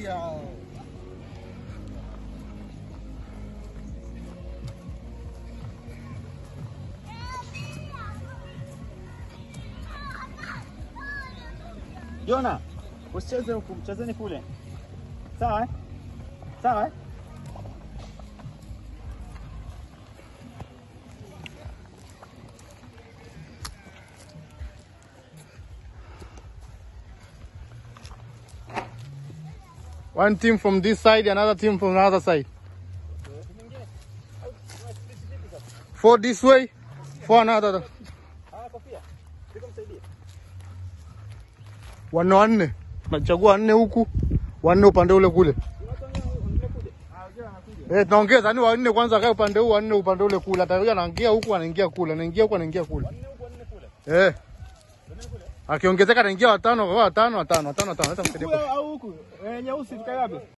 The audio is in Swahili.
Tulia. Jona, usicheze huku, mchezeni kule. Sawa eh? Sawa eh? One team from this side, another team from another side. Four this way, four another. Ah, kofia. Pika msaidie. Wanne wanne. Nachagua wanne huku, wanne upande ule kule. Ah, Jona anakuja. Eh, tunaongeza yani wanne kwanza kae upande huu, wanne upande ule kule. Atakuja anaingia huku, anaingia kule, anaingia huku, anaingia kule. Wanne huku, wanne kule. Eh. Akiongezeka anaingia watano, kwa watano, watano, watano, watano. Hata msaidie. Kule au huku? Eh, nyeusi tukae wapi?